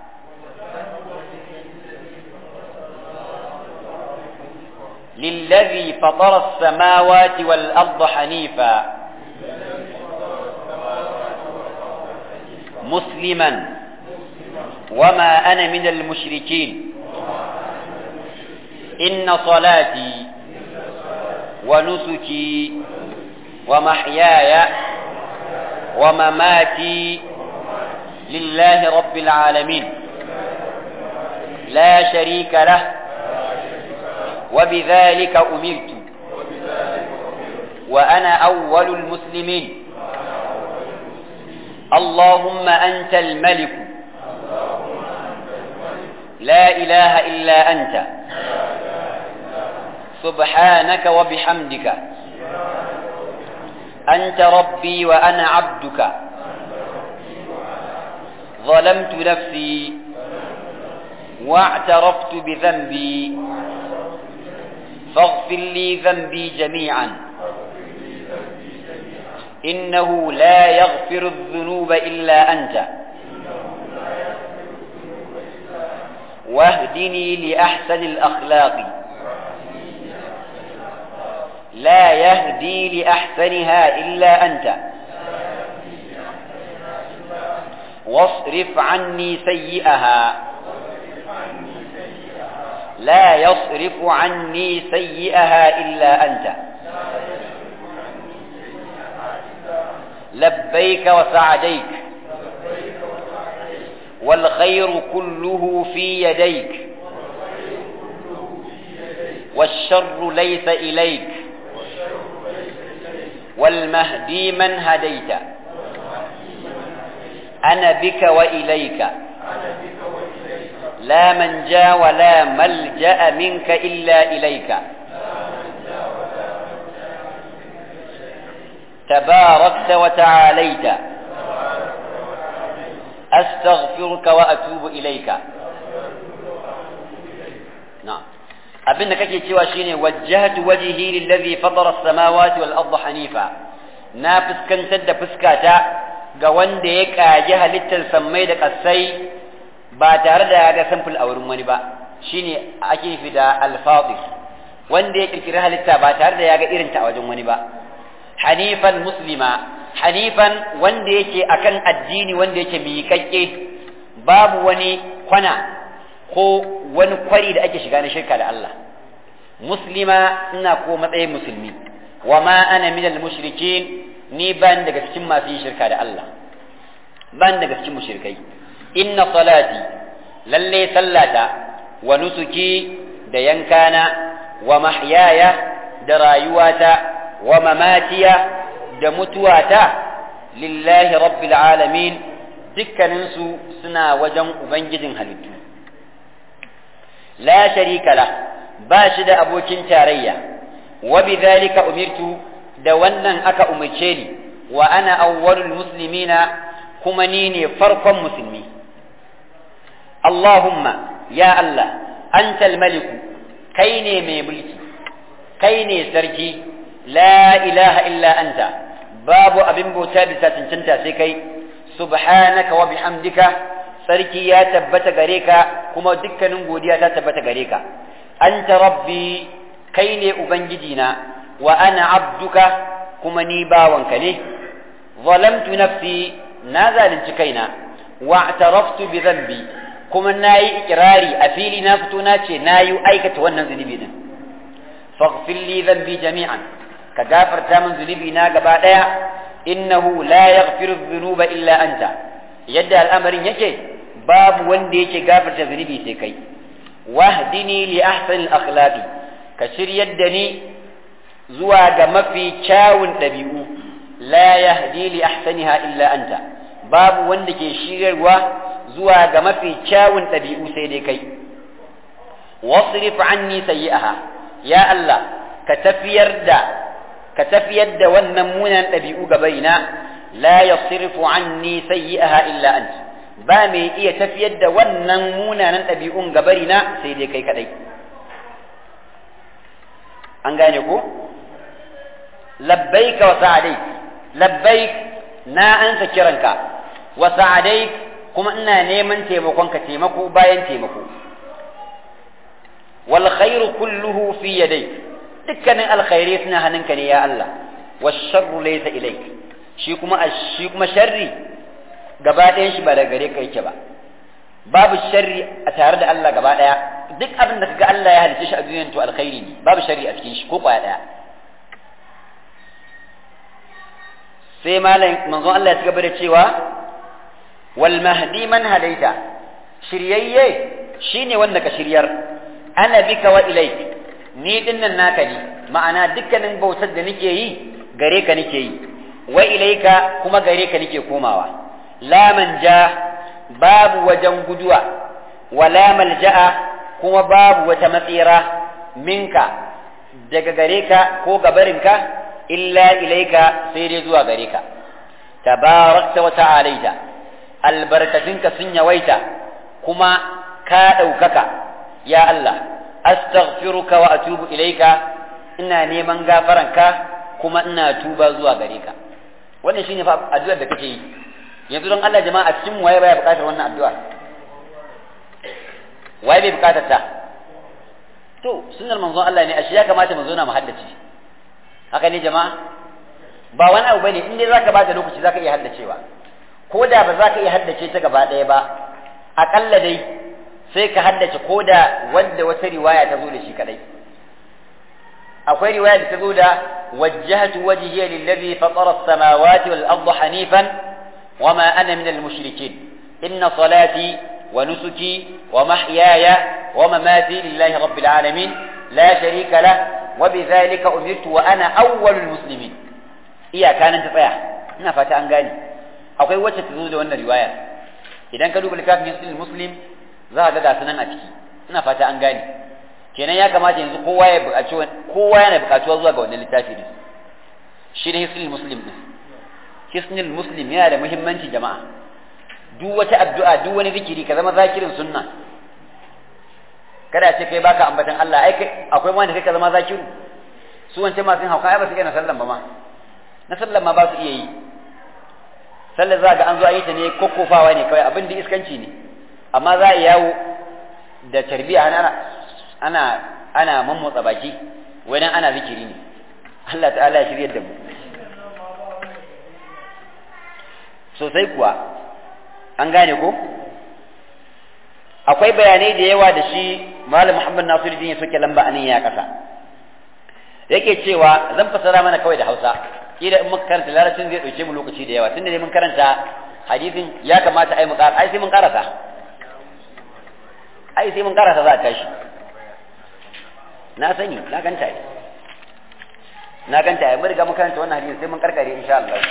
Speaker 2: للذي فطر السماوات والأرض حنيفا مسلما وما أنا من المشركين إن صلاتي ونسكي ومحياي ومماتي لله رب العالمين لا شريك له وبذلك أمرت وأنا أول المسلمين اللهم أنت الملك لا إله إلا أنت سبحانك وبحمدك أنت ربي وأنا عبدك ظلمت نفسي واعترفت بذنبي فاغفر لي ذنبي جميعا إنه لا يغفر الذنوب إلا أنت واهدني لأحسن الأخلاق لا يهدي لأحسنها إلا أنت واصرف عني سيئها لا يصرف عني سيئها إلا أنت لبيك وسعديك والخير كله في يديك والشر ليس إليك والمهدي من هديت أنا بك وإليك لا منجا ولا ملجأ منك إلا إليك تباركت وتعاليت أستغفرك وأتوب إليك نعم abin da kake cewa shine wajjahtu wajhi lillazi fatara as-samawati wal arda hanifa na fuskantar da fuskata ga wanda ya kaji halittar sammai da kasai ba tare da ya ga samfil a wurin wani ba shine ake fi da al-fadil wanda ya kirkiri halitta ba tare da ya ga irin ta a wajen wani ba hanifan muslima hanifan wanda yake akan addini wanda yake miƙaƙƙe babu wani kwana ko wani kwari da ake shiga na shirka da Allah muslima ina ko matsayin musulmi wa ma ana minal mushrikin ni ban daga cikin masu yin shirka da Allah ban daga cikin mushrikai inna salati lalle sallata wa nusuki da yankana wa mahyaya da rayuwata wa mamatiya da mutuwata lillahi rabbil alamin dukkaninsu suna wajen ubangijin halittu la sharika la ba shi da abokin tarayya wa bidhalika umirtu da wannan aka umarce ni wa ana awwalul muslimina kuma ni ne farkon musulmi Allahumma ya Allah antal maliku kai ne mai mulki kai ne sarki la ilaha illa anta babu abin bauta bisa cancanta sai kai subhanaka wa bihamdika sarki ya tabbata gare ka kuma dukkanin godiya ta tabbata gare ka anta rabbi kai ne ubangijina wa ana abduka kuma ni bawanka ne zalamtu nafsi na zalunci kaina wa ataraftu bi dhanbi kuma nayi ikirari a fili na fito na ce nayi aikata wannan zunubi din faghfir li dhanbi jami'an ka gafarta min zunubi na gaba daya innahu la yaghfiru dhunuba illa anta yadda al'amarin yake babu wanda yake gafarta zunubi sai kai wahdini li ahsani al-akhlaqi ka shiryar da ni zuwa ga mafi kyawun ɗabi'u la yahdi li ahsaniha illa anta babu wanda ke shiryarwa zuwa ga mafi kyawun ɗabi'u sai dai kai wasrif anni sayyi'aha ya Allah ka tafiyar da ka tafiyar da wannan munan ɗabi'u ga baina la yasrifu anni sayyi'aha illa anta ba mai iya tafiyar da wannan munanan ɗabi'un gabarina sai dai kai kadai an gane ko labbaika wa sa'adaik labbaik na ansa kiranka wa sa'adaik kuma ina neman taimakonka taimako bayan taimako wal khairu kulluhu fi yadayk dukkanin alkhairi suna hannunka ne ya Allah wa sharru laysa ilayk shi kuma shi kuma sharri gaba ɗayan shi ba daga gare ka yake ba babu sharri a tare da Allah gaba ɗaya duk abin da kaga Allah ya halice shi a duniyar to alkhairi ne babu sharri a cikin shi ko kwaya ɗaya sai malam manzon Allah ya ci gaba da cewa wal mahdi man hadaita shiryayye shine wanda ka shiryar ana bika wa ilaik ni dinnan naka ne ma'ana dukkanin bautar da nake yi gare ka nake yi wa ilaika kuma gare ka nake komawa la manja babu wajen guduwa wala malja'a kuma babu wata matsira minka daga gare ka ko gabarinka illa ilaika sai dai zuwa gare ka tabarakta wa ta'alaita albarkatinka sun yawaita kuma ka ɗaukaka ya Allah astaghfiruka wa atubu ilaika ina neman gafaranka kuma ina tuba zuwa gare ka wannan shine fa addu'ar da kake yi yanzu don Allah jama'a cikin waye baya bukatar wannan addu'a waye bai bukatar ta to sunnar manzon Allah ne ashe ya kamata mu zauna mu haddace haka ne jama'a ba wani abu bane in dai zaka bada lokaci zaka iya haddacewa ko da ba zaka iya haddace ta gaba ɗaya ba akalla dai sai ka haddace ko da wanda wata riwaya ta zo da shi kadai akwai riwaya da ta zo da wajjahtu wajhiya lillazi fatara as-samawati wal arda hanifan wama ana min al-mushrikeen inna salati wa nusuki wa mahyaya wa mamati lillahi rabbil alamin la sharika lah wa bidhalika umirtu wa ana awwalul muslimin iyaka nan ta tsaya ina fata an gane akwai wacce ta zo da wannan riwaya idan ka duba littafin muslim za ka ga gasu nan a ciki ina fata an gane kenan ya kamata yanzu kowa ya buƙaci kowa yana buƙatuwa zuwa ga wannan littafi ne shi ne hisnul muslim din hisnul muslim yana da muhimmanci jama'a duk wata addu'a duk wani zikiri ka zama zakirin sunna kada ce kai baka ambatan Allah ai kai akwai wanda kai ka zama zakiru su wancan masu hauka ai ba su iya na sallan ba ma na sallan ma ba su iya yi sallar za ga an zo a yi ta ne kokkofawa ne kawai abin da iskanci ne amma za a yawo da tarbiya ana ana ana mammotsa baki wani ana zikiri ne Allah ta'ala ya shiryar da mu sosai kuwa an gane ko akwai bayanai da yawa da shi malam Muhammad Nasiruddin ya soke lamba anan ya kasa yake cewa zan fasara mana kawai da Hausa kila in muka karanta larabcin zai dauke mu lokaci da yawa tunda dai mun karanta hadisin ya kamata ai mu ƙara ai sai mun karasa ai sai mun karasa za a tashi na sani na ganta ai na ganta ai mun riga mun karanta wannan hadisin sai mun karkare insha Allah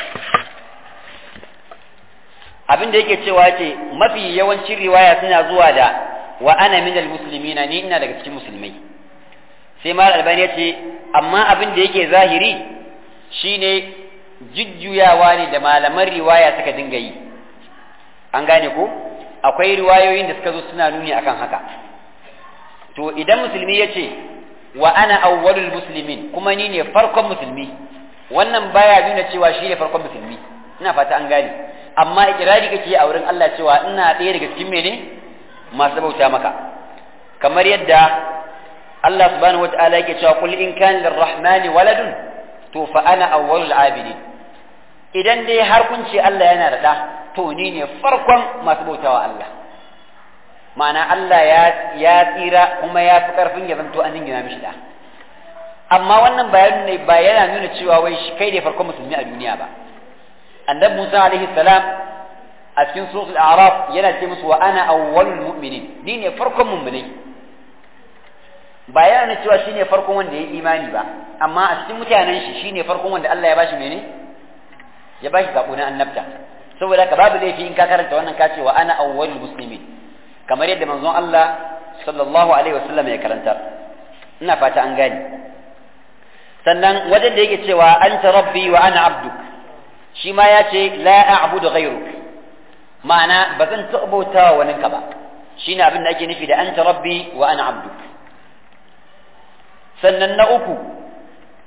Speaker 2: abin da yake cewa ce mafi yawancin riwaya suna zuwa da wa ana minal muslimina ni ina daga cikin musulmai sai mal albani ya ce amma abin da yake zahiri shine jujjuyawa ne da malaman riwaya suka dinga yi an gane ko akwai riwayoyin da suka zo suna nuni akan haka to idan musulmi ya ce wa ana awwalul muslimin kuma ni ne farkon musulmi wannan baya nuna cewa shi ne farkon musulmi ina fata an gane amma ikirari kake a wurin Allah cewa ina ɗaya daga cikin mene masu bauta maka kamar yadda Allah subhanahu wata'ala yake cewa kul in kana lirrahmani waladun to fa ana awwalul abidin idan dai har kun ce Allah yana da ɗa to ni ne farkon masu bautawa Allah ma'ana Allah ya ya tsira kuma ya fi karfin ya zanto an dingina mishi da amma wannan bayanin ne ba yana nuna cewa wai shi kai ne farkon musulmi a duniya ba annabi Musa alaihi salam a cikin suratul a'raf yana ce musu wa ana awwalul mu'minin ni ne farkon mu'minai ba yana nuna cewa shine farkon wanda ya yi imani ba amma a cikin mutanen shi shine farkon wanda Allah ya bashi mene ya bashi sako na annabta saboda ka babu laifi in ka karanta wannan ka ce wa ana awwalul muslimin kamar yadda manzon Allah sallallahu alaihi wasallam ya karanta ina fata an gane sannan wajen da yake cewa anta rabbi wa ana abduk shi ma ya ce la a'budu ghayruk ma'ana ba zan taɓauta wa waninka ba shine abin da ake nufi da anta rabbi wa ana abduk sannan na uku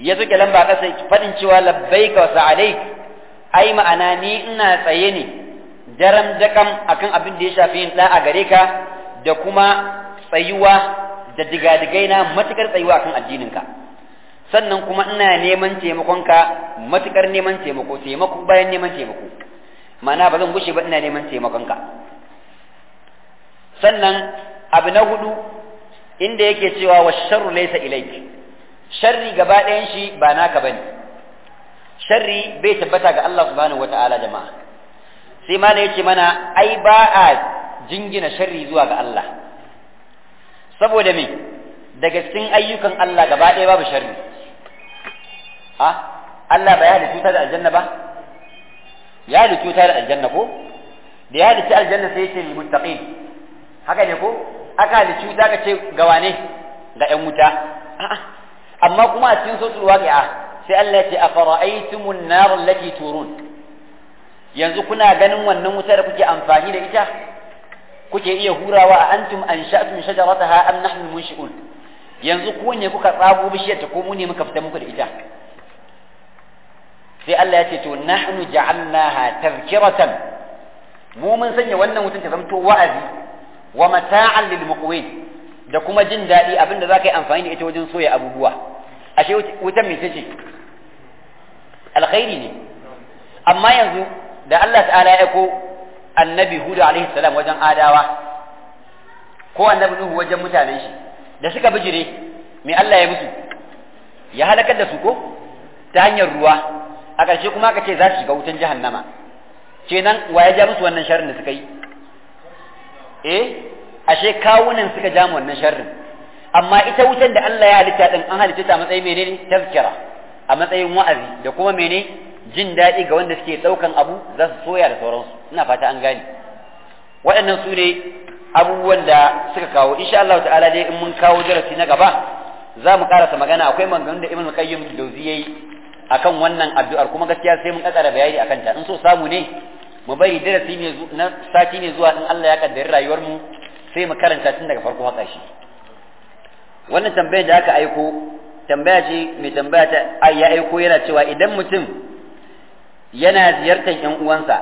Speaker 2: ya soke lamba kasa fadin cewa labbaika wa sa'alaik ai ma'ana ni ina tsaye ne daram dakam akan abin da ya shafi yin da'a gare ka da kuma tsayuwa da digadigai na matukar tsayuwa akan addininka sannan kuma ina neman taimakonka matukar neman taimako taimako bayan neman taimako ma'ana ba zan gushe ba ina neman taimakonka sannan abu na hudu inda yake cewa wa sharru laysa ilayk sharri gaba ɗayan shi ba naka bane sharri bai tabbata ga Allah subhanahu wataala jama'a sai ma da yace mana ai ba a jingina sharri zuwa ga Allah saboda me daga cikin ayyukan Allah gaba ɗaya babu sharri ha Allah ba ya halitta cuta da aljanna ba ya halitta cuta da aljanna ko da ya halitta aljanna sai yace lil muttaqin haka ne ko aka halitta cuta ka ce ga wane ga ƴan wuta amma kuma a cikin suratul waqi'a sai Allah ya ce afara'aytumun nar allati turun yanzu kuna ganin wannan wuta da kuke amfani da ita kuke iya hurawa a antum ansha'tum shajarataha am nahnu munshi'un yanzu ku ne kuka tsago bishiyar ta ko mu ne muka fita muku da ita sai Allah ya ce to nahnu ja'alnaha tazkiratan mu mun sanya wannan wutan ta zamto wa'azi wa mata'an lil muqwin da kuma jin daɗi abinda za ka yi amfani da ita wajen soya abubuwa ashe wutan mai ce alkhairi ne amma yanzu da Allah ta'ala ya aiko annabi Hudu alaihi salam wajen adawa ko annabi Nuhu wajen mutanen shi da suka bijire me Allah ya musu ya halakar da su ko ta hanyar ruwa a ƙarshe kuma aka ce za su shiga wutan jahannama kenan wa ya ja musu wannan sharrin da suka yi eh ashe kawunan suka ja mu wannan sharrin amma ita wutan da Allah ya halitta din an halitta ta matsayin menene tazkira a matsayin wa'azi da kuma mene jin daɗi ga wanda suke ɗaukan abu za su soya da sauransu ina fata an gane waɗannan su ne abubuwan da suka kawo insha Allah ta'ala dai in mun kawo darasi na gaba za mu karasa magana akwai maganganun da Ibn Qayyim Jauzi yayi akan wannan addu'ar kuma gaskiya sai mun kaddara bayani akan ta in so samu ne mu bari darasi ne na sati ne zuwa in Allah ya kaddari rayuwar mu sai mu karanta tun daga farko haka shi wannan tambayar da aka aiko tambaya ce mai tambaya ta ya aiko yana cewa idan mutum yana ziyartar ‘yan uwansa,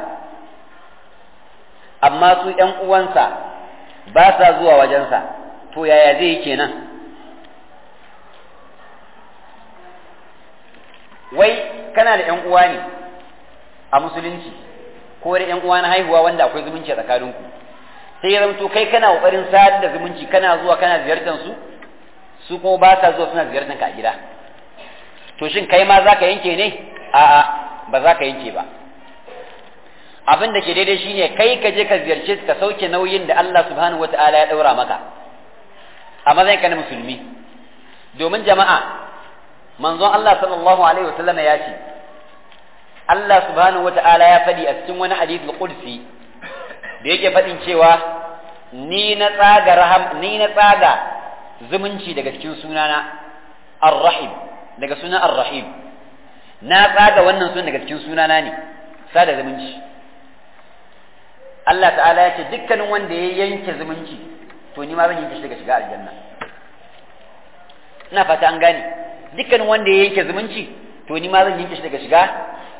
Speaker 2: amma su ‘yan uwansa ba sa zuwa wajensa, to yaya zai yi kenan? Wai, kana da ‘yan uwa ne a musulunci, ko da ‘yan uwa na haihuwa wanda akwai zumunci a tsakaninku, sai ya zamto kai kana ƙoƙarin sadar da zumunci kana zuwa kana ziyartar su, su kuma ba sa zuwa suna ziyartar ka a gida. To shin kai ma za ka yanke ne? A'a. ba za ka yanke ba abin da ke daidai shine kai ka je ka ziyarce ka sauke nauyin da Allah subhanahu wataala ya daura maka a matsayin ka na musulmi domin jama'a manzon Allah sallallahu alaihi wasallam ya ce Allah subhanahu wataala ya faɗi a cikin wani hadith qudsi da yake faɗin cewa ni na tsaga raham ni na tsaga zumunci daga cikin sunana ar-rahim daga sunan ar-rahim na tsaga wannan sun daga cikin sunana ne sada zumunci Allah ta'ala ya ce dukkanin wanda ya yanke zumunci to ni ma zan yanke shi daga shiga aljanna ina fata an gane dukkanin wanda ya yanke zumunci to ni ma zan yanke shi daga shiga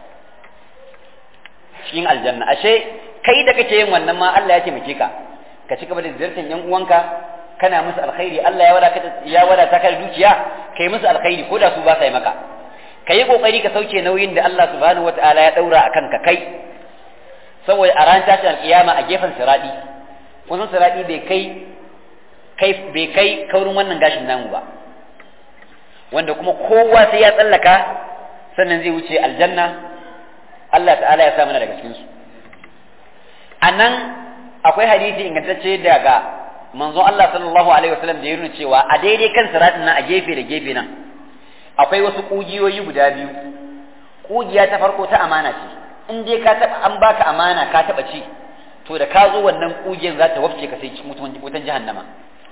Speaker 2: cikin aljanna ashe kai da kake yin wannan ma Allah ya taimake ka ka ci gaba da ziyartar yan uwanka kana musu alkhairi Allah ya wadata ya wadata ka da dukiya kai musu alkhairi ko da su ba sa yi maka ka yi kokari ka sauke nauyin da Allah subhanahu wataala ya daura akan ka kai saboda a ran tashin alkiyama a gefen siradi kusan siradi bai kai kai bai kai kaurin wannan gashin namu ba wanda kuma kowa sai ya tsallaka sannan zai wuce aljanna Allah ta'ala ya sa mana daga cikin su anan akwai hadisi ingantacce daga manzon Allah sallallahu alaihi wasallam da ya nuna cewa a daidai kan siradin nan a gefe da gefe nan akwai wasu kugiyoyi guda biyu kugiya ta farko ta amana ce in dai ka taba an baka amana ka taba ci to da ka zo wannan kugiyar za ta wafce ka sai cikin wutan jahannama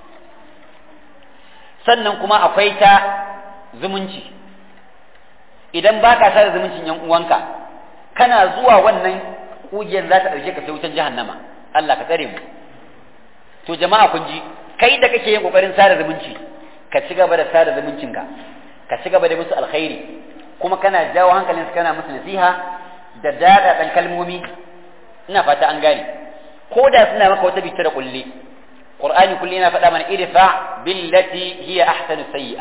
Speaker 2: sannan kuma akwai ta zumunci idan baka sada zumuncin yan uwanka kana zuwa wannan kugiyar za ta ɗauke ka sai wutan jahannama Allah ka tsare mu to jama'a kun ji kai da kake yin kokarin sada zumunci ka ci gaba da sada zumuncinka ka ci gaba da musu alkhairi kuma kana jawo hankalin su kana musu nasiha da dada dan kalmomi ina fata an gane ko da suna maka wata bita da kulli qur'ani kulli yana faɗa mana idfa billati hiya ahsanu sayyi'a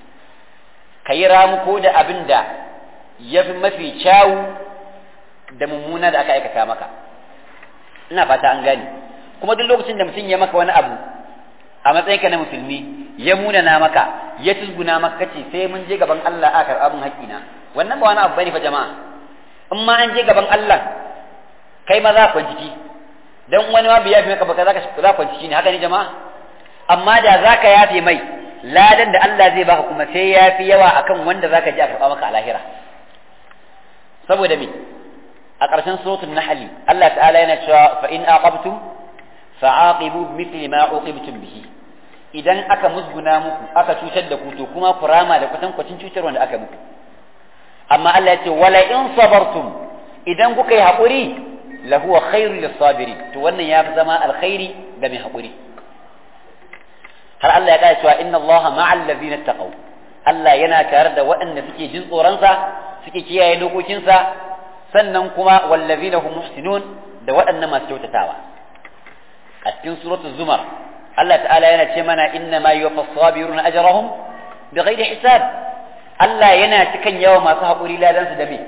Speaker 2: kayi ramu ko da abinda yafi mafi kyawu da mummuna da aka aikata maka ina fata an gane kuma duk lokacin da mutum ya maka wani abu a matsayinka na musulmi ya munana maka ya tuzguna maka kace sai mun je gaban Allah a karɓa mun haƙƙina wannan ba wani abu bane fa jama'a in ma an je gaban Allah kai ma za ka ciki dan wani ma bai yafe maka ba za ka za ka ciki ne haka ne jama'a amma da za ka yafe mai ladan da Allah zai baka kuma sai ya fi yawa akan wanda za ka je a karɓa maka a lahira saboda me a ƙarshen suratul nahl Allah ta'ala yana cewa fa in aqabtum fa'aqibu mithli ma uqibtum bihi idan aka musguna muku aka cutar da ku to kuma ku rama da kusan kwacin cutar wanda aka muku amma Allah ya ce wala in sabartum idan kuka yi haƙuri lahuwa khairu lis-sabiri to wannan ya fi zama alkhairi ga mai haƙuri har Allah ya ƙara cewa inna Allah ma'al ladzina taqaw Allah yana tare da waɗanda suke jin tsoronsa suke kiyaye dokokinsa sannan kuma wallazina hum muhsinun da waɗannan masu kyautatawa a cikin suratul zumar Allah ta'ala yana ce mana inna ma yuwaffas sabiruna ajrahum bighairi hisab Allah yana cikan yawa masu haƙuri ladan su da me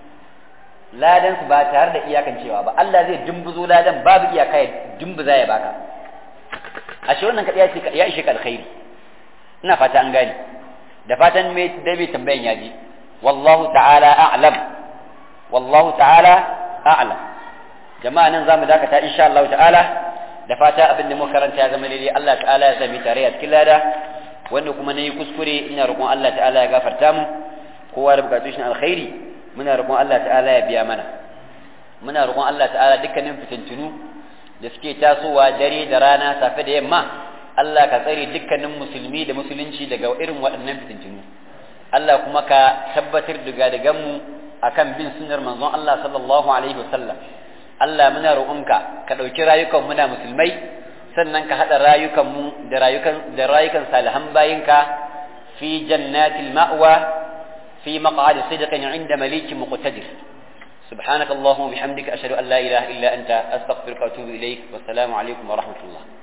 Speaker 2: ladan su ba tare da iyakan cewa ba Allah zai dumbuzo ladan babu iyaka ya dumbuza ya baka ashe wannan kadai ya ya ishe ka alkhairi ina fata an gane da fatan me da bai tambayan yaji wallahu ta'ala a'lam wallahu ta'ala a'lam jama'a nan zamu dakata insha Allah ta'ala da fata abin da muka karanta ya zama daidai Allah ta'ala ya sami tare a cikin lada wanda kuma nayi kuskure ina roƙon Allah ta'ala ya gafarta mu kowa da bukatun shi alkhairi muna roƙon Allah ta'ala ya biya mana muna roƙon Allah ta'ala dukkanin fitintunu da suke tasowa dare da rana safe da yamma Allah ka tsare dukkanin musulmi da musulunci daga irin waɗannan fitintunu Allah kuma ka tabbatar da gadagan mu akan bin sunnar manzon Allah sallallahu alaihi wasallam Allah muna roƙonka ka ɗauki rayukan muna musulmai sannan ka haɗa rayukanmu da rayukan da rayukan salihan bayinka fi jannatil ma'wa fi maq'adi sidqin 'inda malikin muqtadir سبحانك اللهم وبحمدك أشهد أن لا إله إلا أنت أستغفرك وأتوب إليك والسلام عليكم ورحمة الله